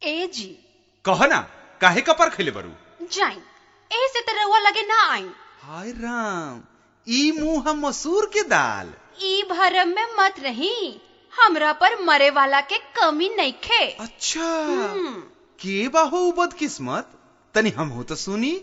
ए जी कह ना काहे कपर खैले बरू जाई एही से त रउआ लगे ना आई हाय राम ई मुंह मसूर के दाल ई भरम में मत रही हमरा पर मरे वाला के कमी नइखे अच्छा हम्म, के बाहो उ बदकिस्मत तनी हम हो तो सुनी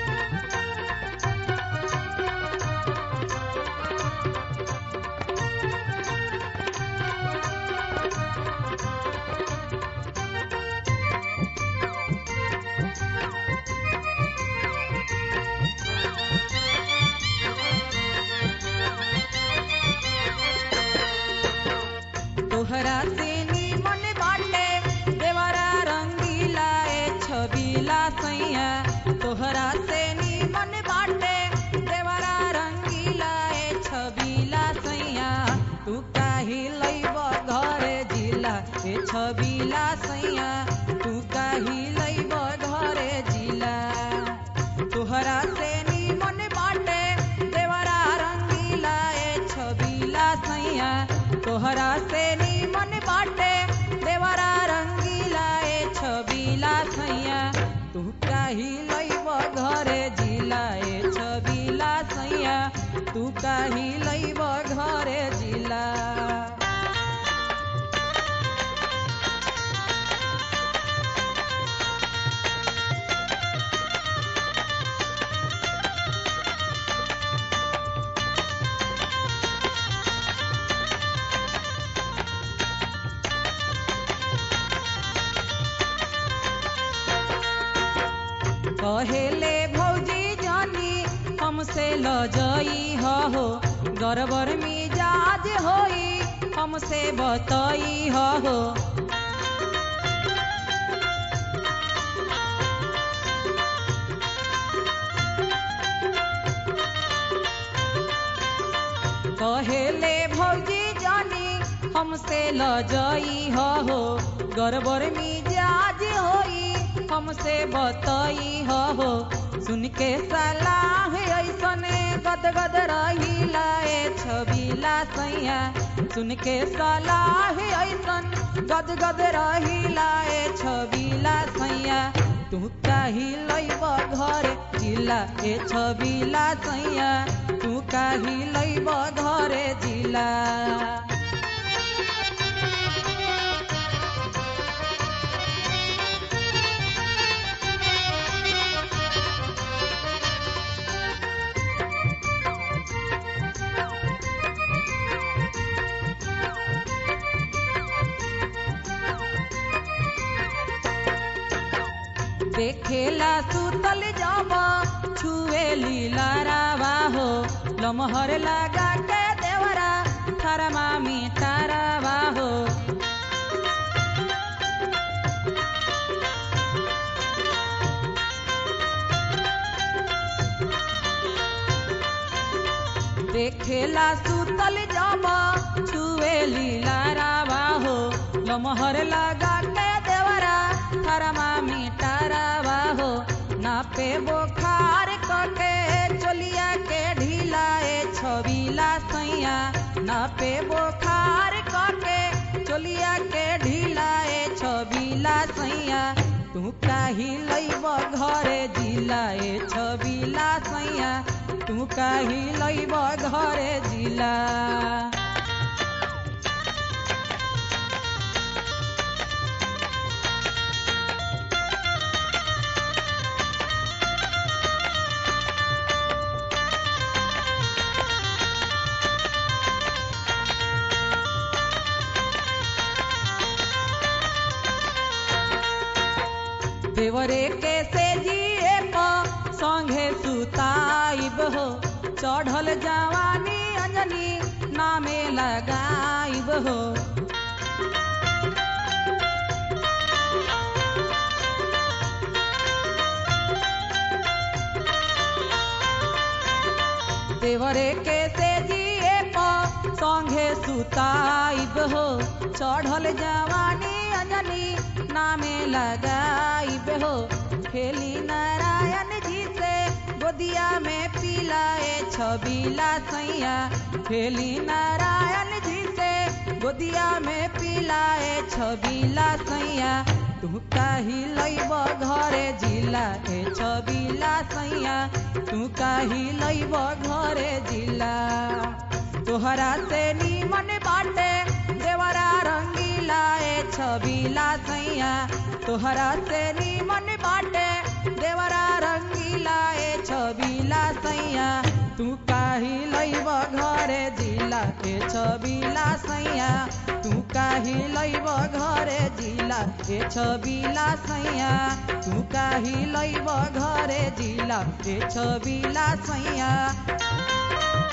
तोहरा से नीमन बाटे देवरा रंगीला ए छबीला सैया तोहरा से नीमन बाटे देवरा रंगीला ए छबीला सैया तू काहि लैब घरे जिला ए छबीला सैया तू काहि लैब घरे जिला तोहरा से नीमन बाटे देवरा रंगीला ए छबीला सैया तोहरा से नीमन बाटे देवरा रंगीला ए छबीला सैया तू काहि लैब घरे जिला ए छबीला सैया तू काहि लैब घरे जिला कहेले भौजी जानी हमसे लजई हो गरबर मिजाज होई हमसे बतई हो कहेले भौजी जानी हमसे लजई हो गरबर मिजाज होई हमसे बतई हो सुन के सलाह ऐसने गदगद रहिला ए छबीला सैया सुन के सलाह ऐसन गदगद रहिला ए छबीला सैया तू काहि लैब घर जिला ए छबीला सैया तू काहि लैब घरे जिला देखेला सुतल जाबा छुए लीला रावा हो लमहर लगा के देवरा थरमा मिटारावा हो देखेला सुतल जाबा छुए लीला रावा हो लमहर लगा के देवरा थरमा मिटारावा हो नापे बोखार कके चोलिया के ढीला ए छबीला सैया नापे बोखार कके चोलिया के ढीला ए छबीला सैया तू काहि लैब घरे जिला ए छबीला सैया तू काहि लैब घरे जिला देवरे के से जिए प संगे सुताइब हो चढ़ल जवानी अंजनी नामे लगाइब हो देवरे के से जिए प संगे सुताइब हो चढ़ल जवानी अंजनी नामे लगाइब हो खेली नारायण जी से गोदिया में पिलाए छबीला सैया खेली नारायण जी से गोदिया में पिलाए छबीला सैया तू काही लैब घरे जिला ए छबिला सैया तू काही लैब घरे जिला तोहरा से नीमन बाटे देवरा रंगीला ए छबिला सैया तोहरा से नीमन बाटे देवरा रंगीला ए छबिला सैया तू काही लैब घरे जिला ए छबिला सैया तू काही लैब घरे जिला ए छबिला सैया तू काही लैब घरे जिला ए छबिला सैया